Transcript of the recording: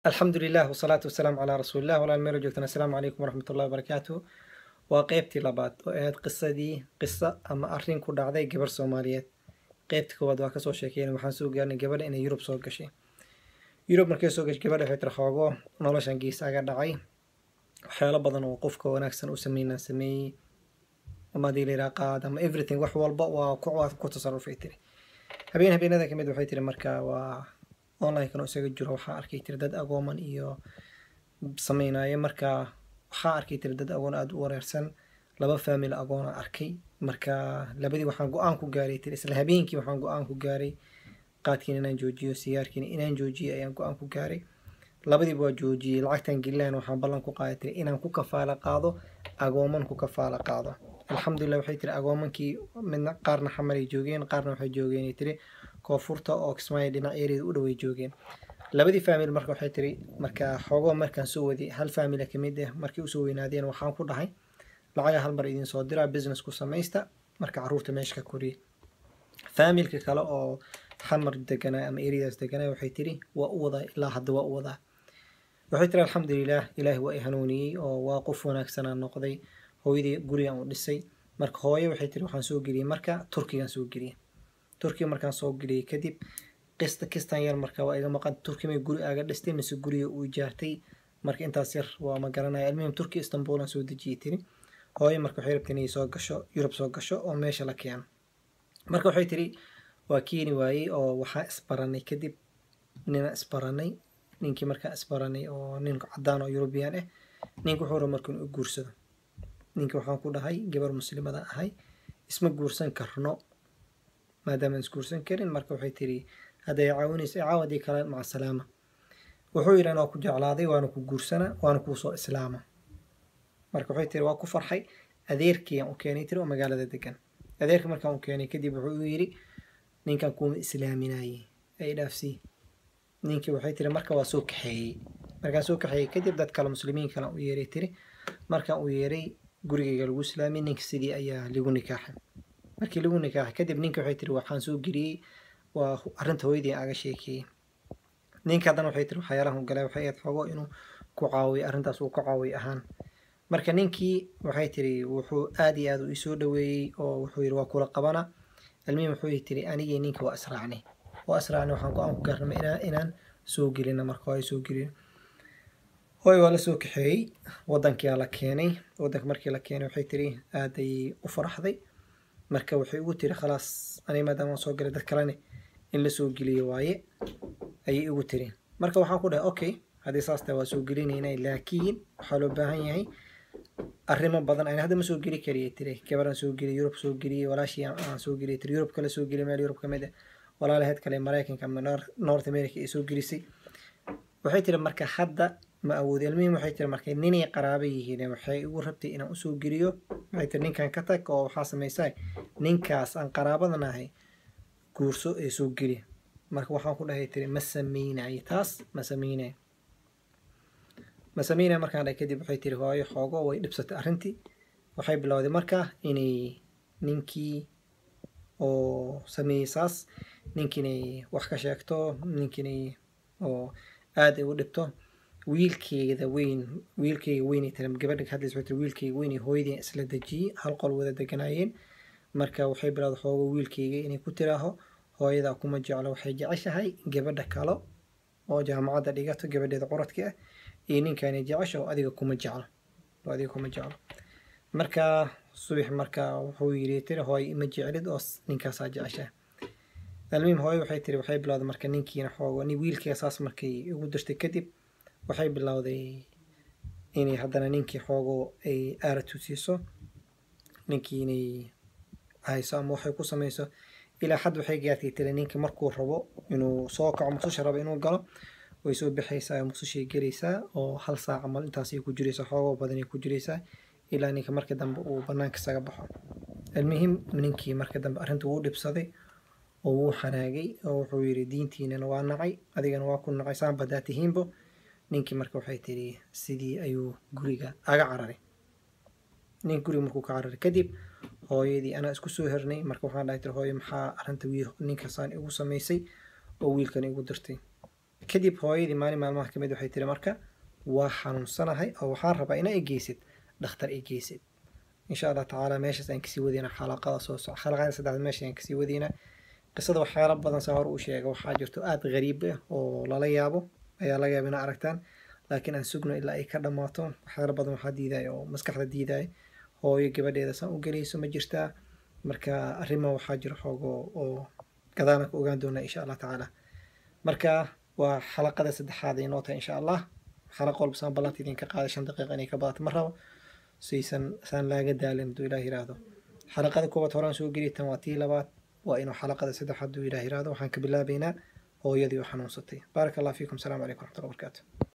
alxamdu lilah wasalaatu wasalaamu calaa rasuulilah walaal meelo joogtaan assalaamu calaykum waraxmat ullahi wabarakaatu waa qeybtii labaad oo ahayd qisadii qiso ama arrin ku dhacday gabar soomaaliyeed qeybta koowaad waa kasoo sheekeyn waxaan soo gaarnay gabadha inay yurub soo gashay yurub markay soo gashay gabadha waxay tiri xoogo noloshan gees aga dhacay waxyaalo badan oo qofka wanaagsan u sameynaa sameeyey ama hadii layidhaha qaad ama everything wax walba waa ku waa ku tasarufay tiri habeen habeenada kamid waxay tiri marka waa online-kan oo isaga jiro waxaa arkay tiri dad agooman iyo sameynaya marka waxaa arkay tiri dad agoon aada u wareersan laba faamil agoona arkay marka labadii waxaan go-aan ku gaaray tiri isla habeenkii waxaan go-aan ku gaaray qaadkiina inaan joojiyo sigaarkiina inaan joojiyo ayaan go-aan ku gaaray labadiiba waa joojiyey lacagtan gelilaan waxaan ballan ku qaaday tiri inaan ku kafaala qaado agooman ku kafaala qaado alxamdulilah waxay tiri agoomankii midna qaarna xamaray joogeen qaarna waxay joogeen tiri koonfurta oo kismaayo dhinac ereeda u dhaway joogeen labadii faamil marka waxay tiri marka xoogoo markaan soo waday hal faamila kamid ah markay usoo weynaadeen waxaan ku dhahay lacaga hal mar idin soo diraa business ku samaysta marka caruurta meesha ka koriya faamilka kale oo xamar deganaa ama ereadaas deganaa waxay tiri waa u wadaa ilaa hadda waa u wadaa waxay tiri alxamdulilah ilaahi waa i hanuuniyey oo waa qof wanaagsanaa noqday hooyadii gurigan u dhisay marka hooyo waxay tiri waxaan soo geliyey marka turkigan soo geliyey turkiga markaan soo geliyey kadib qista kistan yar marka waa iga maqan turki may guri aaga dhistay mise guriga uu ijaartay marka intaas yar waa ma garanaya almuhim turki istanbulan soo dejiyey tiri hooyo marka waxay rabtay inay soo gasho yurub soo gasho oo meesha la keeno marka waxay tiri waa keeni waayey oo waxaa isbaranay kadib nina isbaranay ninkii markaa isbaranay oo nin cadaan oo yurubiyan ah ninka wuxuu raba marka inuu guursado ninka waxaan ku dhahay gabar muslimada ahay isma guursan karno maadaama isguursan karin marka waxay tiri hadday caawinayso caawadii kale maca salaama wuxuu yidhi anaa ku jeclaaday waana ku guursana waana kuusoo islaama marka waxay tiri waa ku farxay adeerkiiaan u keenay tiri oo magaalada degan adeerka markaan u keenay kadib wuxuu yidhi ninkan kuuma islaaminaye ay dhaafsii ninkii waxay tiri marka waa soo kaxeeyey markaan soo kaxeeyey kadib dad kale muslimiin kale u yeeray tiri markaan u yeeray gurigayga lagu islaamay ninka sidii ayaa lagu nikaaxay markii lagu nikaaxay kadib ninka waxay tiri waxaan soo geliyey waa arrinta hooyadii aga sheekeeyey ninka haddana waxay tiri waxyaalahan u galay waxay ahayd xogo inuu ku caawiyo arrintaas uu ku caawiyo ahaan marka ninkii waxay tiri wuxuu aada iyo aada u isoo dhaweeyey oo wuxuu yidhi waa kula qabana almiim wuxuu tiri anigii ninka waa israacnay waa israacnay waxaan go-aan ku gaarnamay inaan inaan soo gelina marka hooyo soo gelin hooy waa la soo kaxeeyey waddankia la keenay waddanka markii la keenay waxay tiri aaday u faraxday marka waxay ugu tiri khalaas aniga maadaama aan soo galay dad kalene in la soo geliyo waaye ayay igu tiri marka waxaan ku dhahay okay haddii saas tahay waa soo gelinaynay laakiin waxaa loo baahan yahay arrimo badan ayna hadda ma soo geli kariyay tiri gabaraan soo geliyay yurub soo geliyey walaashii aan soo geliyay tiri yurub kale soo geliyay meel yurub ka mid ah walaalaheed kale maraykanka ama north america ay soo gelisay waxay tiri marka hadda ma awoodi almuhim waxay tiri markay ninay qaraaba yihiin waxay igu rabtay inaan usoo geliyo waxay tiri ninkan ka tag oo waxaa samaysaa ninkaas aan qaraabadan ahay guurso ee soo geli marka waxaan ku dhahay tiri ma sameynay taas ma sameynay ma sameynay markaan dhahay kadib waxay tiri hooyo xoogo way dhibsatay arrintii waxay bilowday marka inay ninkii oo sameeyey saas ninkiinay wax ka sheegto ninkiinay oo aada ay u dhibto wiilkeeda weyn wiilkeyga weynay tiri gabadha hadlays waxay tiri wiilkeyga weynay hooyadii isla dejiyey hal qol wada deganaayeen marka waxay bilowday xoogo wiilkeyga inay ku tiraaho hooyadaa kuma jeclo waxay jeceshahay gabadha kale oo jaamacadda dhigato gabadheeda curadka ah iyo ninkaanay jecesha oo adiga kuma jeclo oo adiga kuma jeclo marka subax marka wuxuu yiri tiri hooy ima jeclid oo ninkaasaa jeceshahay almuhim hooyo waxay tiri waxay bilowday marka ninkiina xoogo ni wiilkeega saas markay ugu dirtay kadib waxay bilowday inay haddana ninkii xoogo ay aaratu siiso ninkii inay hayso ama waxay ku samayso ilaa xad waxay gaartay tiri ninka markuu rabo inuu soo kaco muqdisho rabo inuu galo way soo bixaysaa muqdishoay gelaysaa oo hal saac camal intaasay ku jiraysaa xoogoo badanay ku jiraysaa ilaa ninka marka dambe uu banaanka isaga baxo almuhim ninkii marka dambe arrinta wuu dhibsaday oo wuu xanaagay oo wuxuu yidhi diintiinana waa nacay adigana waa ku nacay saan badaa tihiinbo ninkii marka waxay tiri sidii ayuu guriga aga cararay nin guriga markuu ka cararay kadib hooyadii anaa isku soo hernay marka waxaan dhahay tiri hooyo maxaa arrinta wiil ninkaasaan igu samaysay oo wiilkan igu dirtay kadib hooyadii maalin maalmaha kamid waxay tiri marka waa xanuunsanahay oo waxaan rabaa inaa igeysid dhakhtar igeysid insha allah tacaala meeshaas aan kasii wadeyna xalaqada soo soc xalaqada saddexaad meesha aan kasii wadeyna qisada waxyaala badan saa hore u sheega waxaa jirto aada gariib ah oo lala yaabo ayaa laga yaaba inaa aragtaan laakiin aan sugno ilaa ay ka dhammaato waxyaala badan waxaa diidaya oo maskaxda diidaya hooyo gabadheeda saan u gelayso ma jirtaa marka arrimo waxaa jira xoogo oo gadaana ka ogaan doonaa insha allah tacaala marka waa xalaqada saddexaad ay noo tahay insha allah xalaqo walba saan ballanta idinka qaada shan daqiiqa inay ka badato ma rabo saysan saan laaga daalin hadduu ilaah yiraahdo xalaqada koowaad horaan soo geliy tan waa tii labaad waa inuu xalaqada saddexaad hadduu ilaah yiraahdo waxaan ka bilaabaynaa hooyadii oo xanuunsatay baaraka allah fiikum asalaamu calaykum waraxmatullahi wabarakaatu